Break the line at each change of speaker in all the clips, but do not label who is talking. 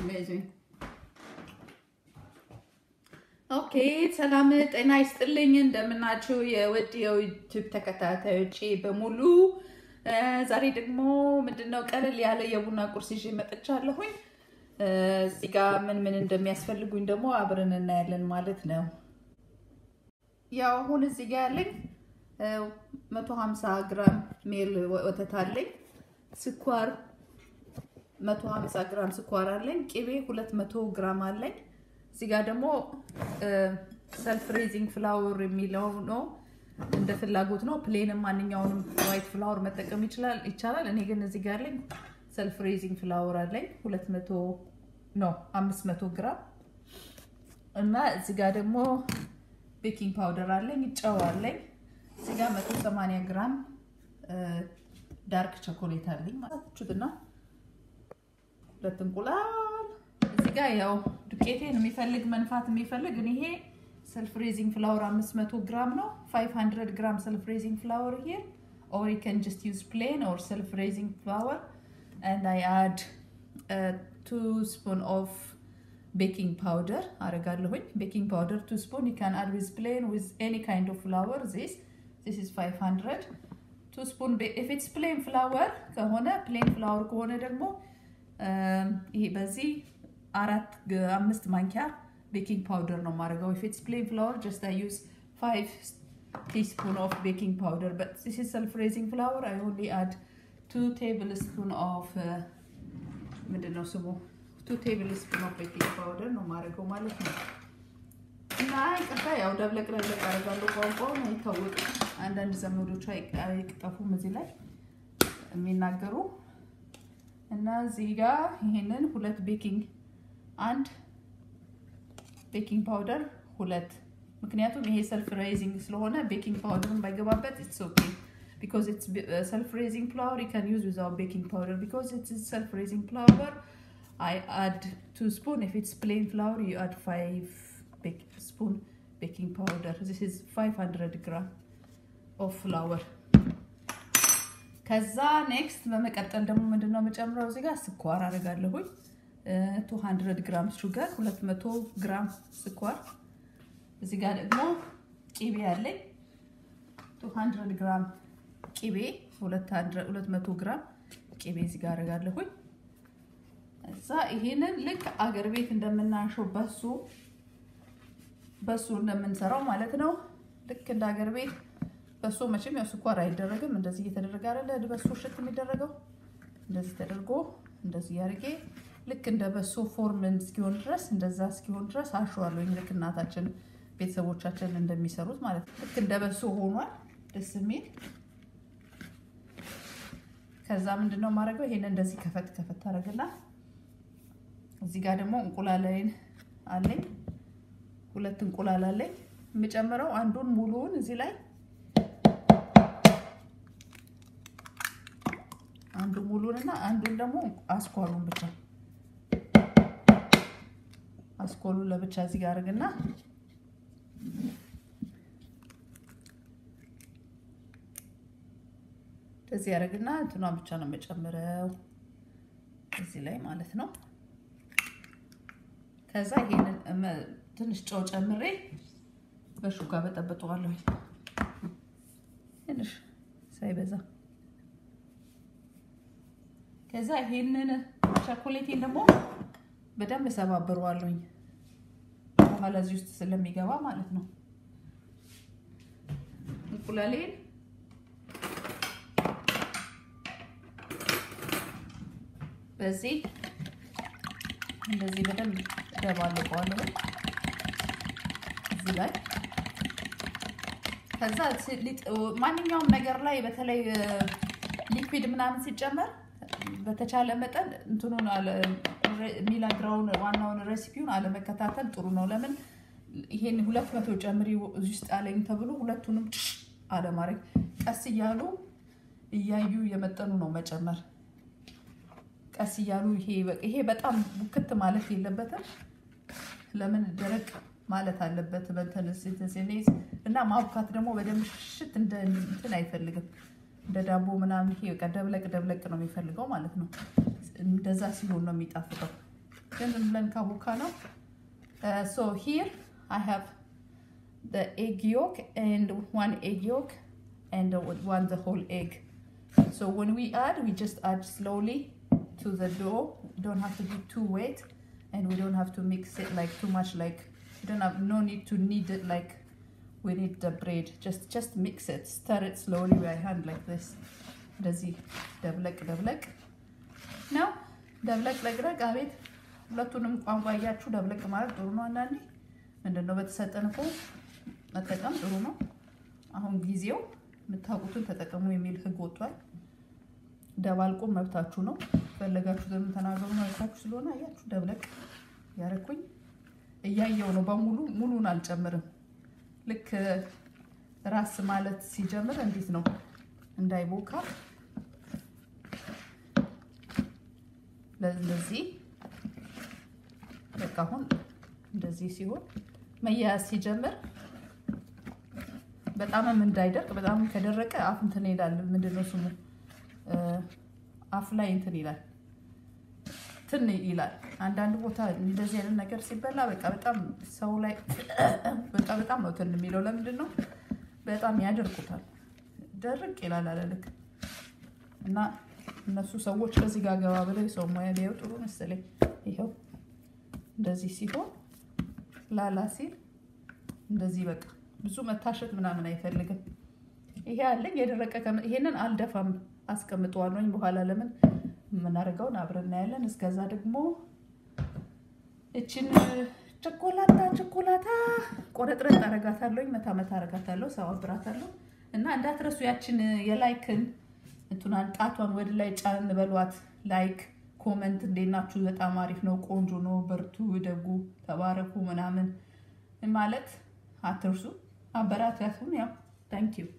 amazing. ኦኬ ሰላም ጤና ይስጥልኝ። እንደምናችሁ የውድ የዩቲዩብ ተከታታዮቼ በሙሉ ዛሬ ደግሞ ምንድነው ቀለል ያለ የቡና ቁርስ ይዤ መጥቻለሁኝ። እዚህ ጋር ምን ምን እንደሚያስፈልጉኝ ደግሞ አብረን እናያለን ማለት ነው። ያው አሁን እዚህ ጋር ያለኝ 150 ግራም ሜል ወተት አለኝ። ስኳር 150 ግራም ስኳር አለኝ። ቅቤ 200 ግራም አለኝ። እዚህ ጋር ደግሞ ሰልፍ ሬዚንግ ፍላወር የሚለው ነው። እንደ ፍላጎት ነው። ፕሌንም ማንኛውንም ዋይት ፍላወር መጠቀም ይችላል ይቻላል። እኔ ግን እዚህ ጋር አለኝ ሰልፍ ሬዚንግ ፍላወር አለኝ 200 ነው 500 ግራም እና እዚህ ጋር ደግሞ ቤኪንግ ፓውደር አለኝ፣ ጨው አለኝ። እዚህ ጋር 180 ግራም ዳርክ ቸኮሌት አለኝ ማለት ነው። ሁለት እንቁላል እዚህ ጋር ያው ዱቄቴን የሚፈልግ መንፋት የሚፈልግ ይሄ ሰልፍ ሬዚንግ ፍላወር 500 ግራም ነው 500 ግራም ሰልፍ ሬዚንግ ፍላወር here or you can just use plain or self raising flour and I add uh, two spoon of baking powder አረጋለሁኝ baking powder two spoon you can add with plain with any kind of flour this this is 500 two spoon if it's plain flour ከሆነ plain flour ከሆነ ደግሞ ይሄ በዚህ አራት አምስት ማንኪያ ቤኪንግ ፓውደር ነው የማደርገው። if it's plain flour just I use 5 teaspoon of baking powder but this is self raising flour I only add 2 tablespoon of ምንድን ነው ስሙ 2 tablespoon of baking powder ነው የማደርገው ማለት ነው። እና ይቅርታ ያው ደብለቅ ደብለቅ አደርጋለሁ። ቋንቋውን አይታወቅም። አንዳንድ ዘመዶቹ አይቅጠፉም እዚህ ላይ የሚናገሩ እና እዚህ ጋር ይሄንን ሁለት ቤኪንግ አንድ ቤኪንግ ፓውደር ሁለት ምክንያቱም ይሄ ሰልፍ ሬይዚንግ ስለሆነ ቤኪንግ ፓውደርን ባይገባበት ኢትስ ኦኬ ቢኮዝ ኢትስ ሰልፍ ሬይዚንግ ፍላወር ዩ ካን ዩዝ ዊዛውት ቤኪንግ ፓውደር ቢኮዝ ኢትስ ሰልፍ ሬይዚንግ ፍላወር አይ አድ ቱ ስፑን ኢፍ ኢትስ ፕሌን ፍላወር ዩ አድ ፋይቭ ስፑን ቤኪንግ ፓውደር ዚስ ኢዝ 500 ግራም ኦፍ ፍላወር ከዛ ኔክስት በመቀጠል ደግሞ ምንድነው የምጨምረው እዚህ ጋር ስኳር አደርጋለሁኝ 200 ግራም ሹገር 200 ግራም ስኳር እዚህ ጋር ደግሞ ቂቤ አለኝ 200 ግራም ቂቤ 200 ግራም ቂቤ እዚህ ጋር አደርጋለሁኝ እዛ ይሄንን ልክ አገር ቤት እንደምናሸው በሱ በሱ እንደምንሰራው ማለት ነው ልክ እንደ አገር ቤት በሶ መቼም ያው ስኳር አይደረግም። እንደዚህ እየተደረገ አይደለ በሶ ሽት የሚደረገው እንደዚህ ተደርጎ እንደዚህ ያርጌ ልክ እንደ በሶ ፎርም እስኪሆን ድረስ እንደዛ እስኪሆን ድረስ አሸዋለሁ። ልክ እናታችን ቤተሰቦቻችን እንደሚሰሩት ማለት ነው። ልክ እንደ በሶ ሆኗል፣ ደስ የሚል ከዛ ምንድነው የማደርገው ይሄን እንደዚህ ከፈት ከፈት አደርግና እዚህ ጋር ደግሞ እንቁላላይን አለኝ፣ ሁለት እንቁላል አለኝ። የምጨምረው አንዱን ሙሉውን እዚህ ላይ አንዱ ሙሉን እና አንዱን ደግሞ አስኳሉን ብቻ አስኳሉን ለብቻ እዚህ ጋር አድርግና እዚህ ያደርግና እንትኗን ብቻ ነው የምጨምረው እዚህ ላይ ማለት ነው። ከዛ ይሄንን ትንሽ ጨው ጨምሬ በሹካ በጠብጠዋለሁ ትንሽ ሳይበዛ ከዛ ይሄንን ቸኮሌቴን ደግሞ በደንብ እሰባብረዋለሁኝ በኋላ እዚህ ውስጥ ስለሚገባ ማለት ነው። እንቁላሌን በዚህ እንደዚህ በደንብ እደባልቀዋለሁ እዚህ ላይ ከዛ ማንኛውም ነገር ላይ በተለይ ሊኩዊድ ምናምን ሲጨመር በተቻለ መጠን እንትኑን የሚነግረውን ዋናውን ሬሲፒውን አለመከታተል ጥሩ ነው። ለምን ይሄን ሁለት መቶ ጨምሪ እዚህ ውስጥ አለኝ ተብሎ ሁለቱንም አለማድረግ፣ ቀስ እያሉ እያዩ የመጠኑ ነው መጨመር። ቀስ እያሉ ይሄ በጣም ቡክት ማለት የለበትም። ለምን ደረቅ ማለት አለበት በንትን እና ማቡካት ደግሞ በደንብ ሽት እንደ እንትን አይፈልግም። እንደ ዳቦ ምናምን ይሄ በቃ ደብለቅ ደብለቅ ነው የሚፈልገው ማለት ነው። እንደዛ ሲሆን ነው የሚጣፍጠው። ግን ዝም ብለን ካቦካ ነው። ሶ ሂር አይ ሃቭ the egg yolk and one egg yolk and one the whole egg. So when we add, we just add slowly to the dough. You don't have to be too wet, and we don't have to mix it like too much. Like you don't have no need to knead it like we need the bread. Just just mix it, stir it slowly by hand like this. እንደዚህ ደብለቅ ደብለቅ ነው። ደብለቅ ለቅለቅ አቤት ሁለቱንም ቋንቋ እያችሁ ደብለቅ ማለት ጥሩ ነው። አንዳንዴ ምንድን ነው በተሰጠን እኮ መጠቀም ጥሩ ነው። አሁን ጊዜው የምታውቁትን ተጠቀሙ የሚል ሕግ ወጥቷል። ደባልቆ መብታችሁ ነው። ፈለጋችሁ ተናገሩ መብታችሁ ስለሆነ አያችሁ፣ ደብለቅ ያረኩኝ እያየው ነው። በሙሉ ሙሉን አልጨምርም። ልክ ራስ ማለት ሲጀምር እንዴት ነው እንዳይቦካ ለዚህ በቃ አሁን እንደዚህ ሲሆን መያያዝ ሲጀምር በጣምም እንዳይደርቅ በጣም ከደረቀ አፍ እንትን ይላል። ምንድን ነው ስሙ? አፍ ላይ እንትን ይላል፣ ትን ይላል። አንዳንድ ቦታ እንደዚህ አይነት ነገር ሲበላ በቃ በጣም ሰው ላይ በቃ በጣም ነው ትን የሚለው። ለምንድን ነው በጣም ያደርቁታል። ደርቅ ይላል አለልክ እና እነሱ ሰዎች ከዚህ ጋር ገባ ብለው የሰው ሙያ ቢያዩ ጥሩ መሰለኝ። ይኸው እንደዚህ ሲሆን ላላ ሲል እንደዚህ በቃ ብዙ መታሸት ምናምን አይፈልግም። ይሄ አለኝ የደረቀ ይሄንን አልደፋም አስቀምጠዋለኝ። በኋላ ለምን የምናደርገውን አብረን እናያለን። እስከዛ ደግሞ እችን ቸኮላታ ቸኮላታ ቆረጥረጥ አረጋታለሁ፣ መታ መታ አረጋታለሁ፣ ሰባብራታለሁ እና እንዳትረሱ ያችን የላይክን እንትናን ጣቷን ወደ ላይ ጫን በሏት። ላይክ ኮመንት፣ እንዴት ናችሁ? በጣም አሪፍ ነው፣ ቆንጆ ነው፣ በርቱ፣ ደጉ፣ ተባረኩ ምናምን ማለት አትርሱ። አበራታቱን። ያው ታንክ ዩ።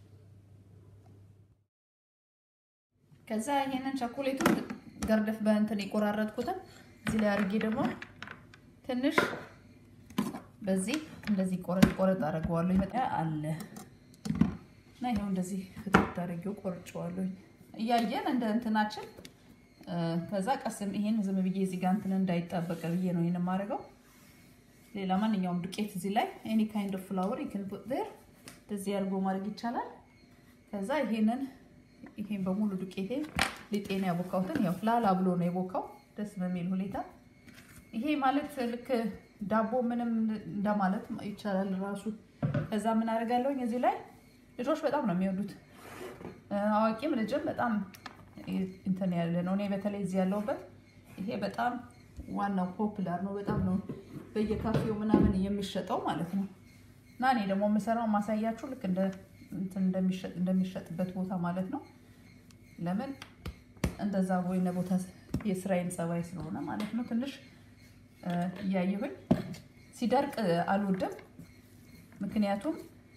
ከዛ ይሄንን ቸኮሌቱን ገርደፍ በእንትን የቆራረጥኩትን እዚህ ላይ አድርጌ ደግሞ ትንሽ በዚህ እንደዚህ ቆረጥ ቆረጥ አደርገዋለሁ። ይመጣ አለ እና ይኸው እንደዚህ ፍትት አድርጌው ቆርጬዋለሁ። እያየን እንደ እንትናችን ከዛ ቀስም ይሄን ዝም ብዬ እዚህ ጋር እንትን እንዳይጣበቅ ብዬ ነው ይሄን የማደርገው። ሌላ ማንኛውም ዱቄት እዚህ ላይ ኤኒ ካይንድ ኦፍ ፍላወር ይክን ፑት ዴር እንደዚህ አድርጎ ማድረግ ይቻላል። ከዛ ይሄንን ይሄን በሙሉ ዱቄቴ ሊጤን ያቦካሁትን ያው ላላ ብሎ ነው የቦካው ደስ በሚል ሁኔታ። ይሄ ማለት ልክ ዳቦ ምንም እንደማለት ይቻላል ራሱ። ከዛ ምን አደርጋለሁኝ እዚህ ላይ ልጆች በጣም ነው የሚወዱት፣ አዋቂም ልጅም በጣም እንትን ያለ ነው። እኔ በተለይ እዚህ ያለሁበት ይሄ በጣም ዋናው ፖፕላር ነው። በጣም ነው በየካፌው ምናምን የሚሸጠው ማለት ነው። እና እኔ ደግሞ የምሰራው ማሳያችሁ ልክ እንደ እንደሚሸጥበት ቦታ ማለት ነው። ለምን እንደዛ ወይነ ቦታ የስራዬን ጸባይ ስለሆነ ማለት ነው። ትንሽ እያየሁኝ ሲደርቅ አልወድም። ምክንያቱም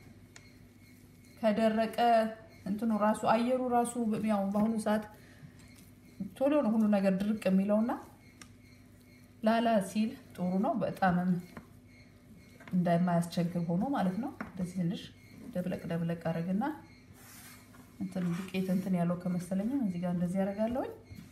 ከደረቀ እንትኑ ራሱ አየሩ ራሱ ያው በአሁኑ ሰዓት ቶሎ ነው ሁሉ ነገር ድርቅ የሚለውና ላላ ሲል ጥሩ ነው። በጣምም እንደማያስቸግር ሆኖ ማለት ነው። እንደዚህ ትንሽ ደብለቅ ደብለቅ አደረግና እንትን ዱቄት እንትን ያለው ከመሰለኝም እዚህ ጋር እንደዚህ ያደርጋለሁኝ።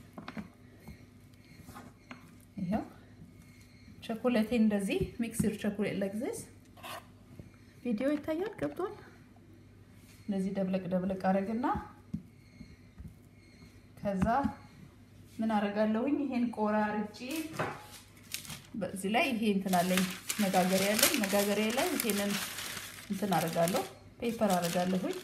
ይኸው ቸኮሌቴ እንደዚህ ሚክስር ቸኮሌት ለግዜስ ቪዲዮ ይታያል ገብቷል። እንደዚህ ደብለቅ ደብለቅ አደረግና ከዛ ምን አደርጋለሁኝ ይሄን ቆራርጬ በዚህ ላይ ይሄ እንትን አለኝ መጋገሪያ ያለኝ መጋገሪያ ላይ ይሄንን እንትን አደርጋለሁ ፔፐር አደርጋለሁኝ።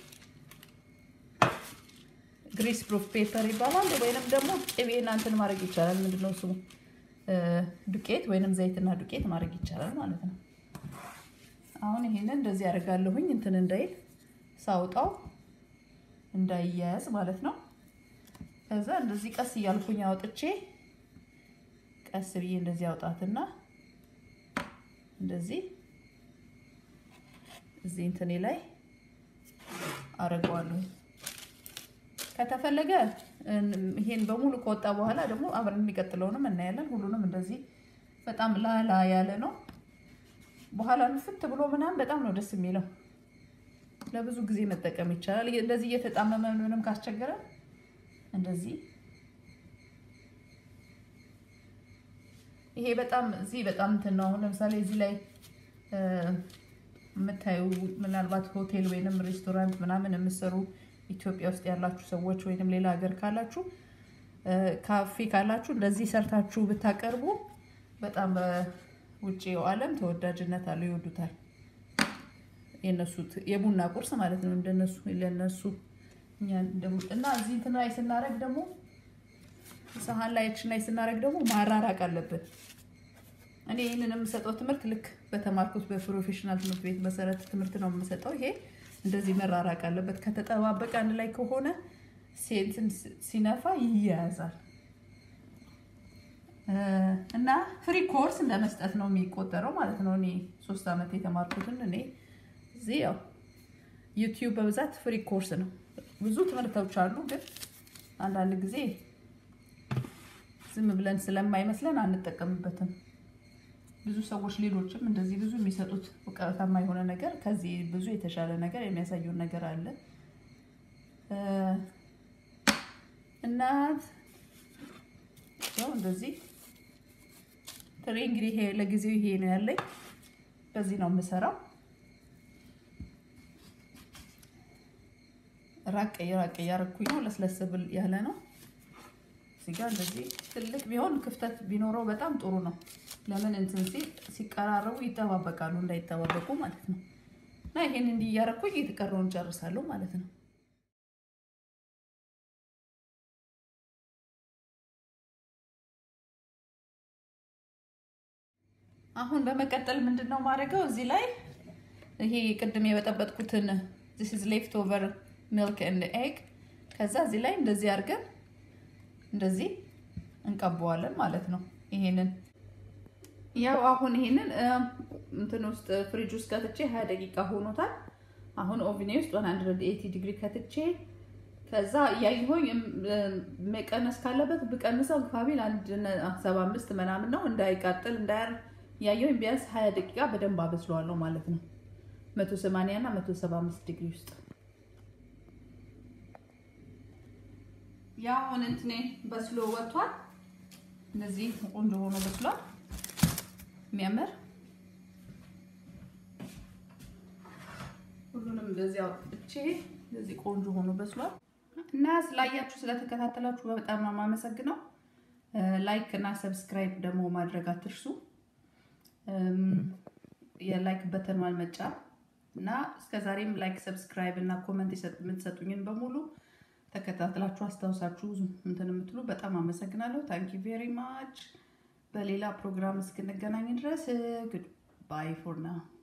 ግሪስ ፕሩፍ ፔፐር ይባላል። ወይንም ደግሞ ቅቤና እንትን ማድረግ ይቻላል። ምንድነው ስሙ? ዱቄት ወይንም ዘይትና ዱቄት ማድረግ ይቻላል ማለት ነው። አሁን ይሄንን እንደዚህ አደርጋለሁኝ እንትን እንዳይል ሳውጣው እንዳይያያዝ ማለት ነው። ከዛ እንደዚህ ቀስ እያልኩኝ አውጥቼ ቀስ ብዬ እንደዚህ አውጣትና እንደዚህ እዚህ እንትኔ ላይ አረገዋለሁ። ከተፈለገ ይሄን በሙሉ ከወጣ በኋላ ደግሞ አብረን የሚቀጥለውንም እናያለን። ሁሉንም እንደዚህ በጣም ላላ ያለ ነው። በኋላ ንፍት ብሎ ምናምን በጣም ነው ደስ የሚለው። ለብዙ ጊዜ መጠቀም ይቻላል። እንደዚህ እየተጣመመ ምንም ካስቸገረ እንደዚህ ይሄ በጣም እዚህ በጣም እንትን ነው። አሁን ለምሳሌ እዚህ ላይ የምታዩ ምናልባት ሆቴል ወይንም ሬስቶራንት ምናምን የምትሰሩ ኢትዮጵያ ውስጥ ያላችሁ ሰዎች ወይንም ሌላ ሀገር ካላችሁ ካፌ ካላችሁ እንደዚህ ሰርታችሁ ብታቀርቡ በጣም በውጭው ዓለም ተወዳጅነት አለው፣ ይወዱታል። የነሱ የቡና ቁርስ ማለት ነው። እንደነሱ ለነሱ እና እዚህ እንትን ላይ ስናደርግ ደግሞ ሰሃን ላይ እችን ላይ ስናደርግ ደግሞ ማራራቅ አለብን። እኔ ይህንን የምሰጠው ትምህርት ልክ በተማርኩት በፕሮፌሽናል ትምህርት ቤት መሰረት ትምህርት ነው የምሰጠው። ይሄ እንደዚህ መራራቅ አለበት። ከተጠባበቀ አንድ ላይ ከሆነ ሴንትን ሲነፋ ይያያዛል እና ፍሪ ኮርስ እንደ መስጠት ነው የሚቆጠረው ማለት ነው። እኔ ሶስት ዓመት የተማርኩትን እኔ እዚህ ያው ዩቲዩብ በብዛት ፍሪ ኮርስ ነው። ብዙ ትምህርቶች አሉ፣ ግን አንዳንድ ጊዜ ዝም ብለን ስለማይመስለን አንጠቀምበትም። ብዙ ሰዎች ሌሎችም እንደዚህ ብዙ የሚሰጡት እውቀታማ የሆነ ነገር ከዚህ ብዙ የተሻለ ነገር የሚያሳዩን ነገር አለ እና ያው እንደዚህ ትሬ እንግዲህ ይሄ ለጊዜው ይሄ ነው ያለኝ። በዚህ ነው የምሰራው። ራቅ ራቅ እያረኩኝ ነው። ለስለስ ብል ያለ ነው። እዚህ ጋር እንደዚህ ትልቅ ቢሆን ክፍተት ቢኖረው በጣም ጥሩ ነው። ለምን እንትን ሲል ሲቀራረቡ ይጠባበቃሉ፣ እንዳይጠባበቁ ማለት ነው። እና ይሄን እንዲህ እያረኩኝ የተቀረውን ጨርሳለሁ ማለት ነው። አሁን በመቀጠል ምንድን ነው ማድረገው እዚህ ላይ ይሄ ቅድም የበጠበጥኩትን this is left over milk and egg ከዛ እዚህ ላይ እንደዚህ አድርገን እንደዚህ እንቀበዋለን ማለት ነው። ይሄንን ያው አሁን ይሄንን እንትን ውስጥ ፍሪጅ ውስጥ ከትቼ 20 ደቂቃ ሆኖታል። አሁን ኦቪኔ ውስጥ 180 ዲግሪ ከትቼ ከዛ እያየሁኝ መቀነስ ካለበት ብቀንሰው ግፋቢል 175 ምናምን ነው እንዳይቃጥል እንዳያር ያየሁኝ ቢያንስ 20 ደቂቃ በደንብ አበስለዋለሁ ማለት ነው። 180 እና 175 ዲግሪ ውስጥ ያው አሁን እንትኔ በስሎ ወጥቷል። እንደዚህ ቆንጆ ሆኖ በስሏል። የሚያምር ሁሉንም እንደዚህ አውጥቼ እንደዚህ ቆንጆ ሆኖ በስሏል እና ስላያችሁ ስለተከታተላችሁ በጣም ነው የማመሰግነው። ላይክ እና ሰብስክራይብ ደግሞ ማድረግ አትርሱ። የላይክ በተኗን መጫን እና እስከዛሬም ላይክ ሰብስክራይብ እና ኮመንት የምትሰጡኝን በሙሉ ተከታትላችሁ አስታውሳችሁ እንትን የምትሉ በጣም አመሰግናለሁ። ታንኪ ቬሪ ማች። በሌላ ፕሮግራም እስክንገናኝ ድረስ ጉድ ባይ ፎር ናው።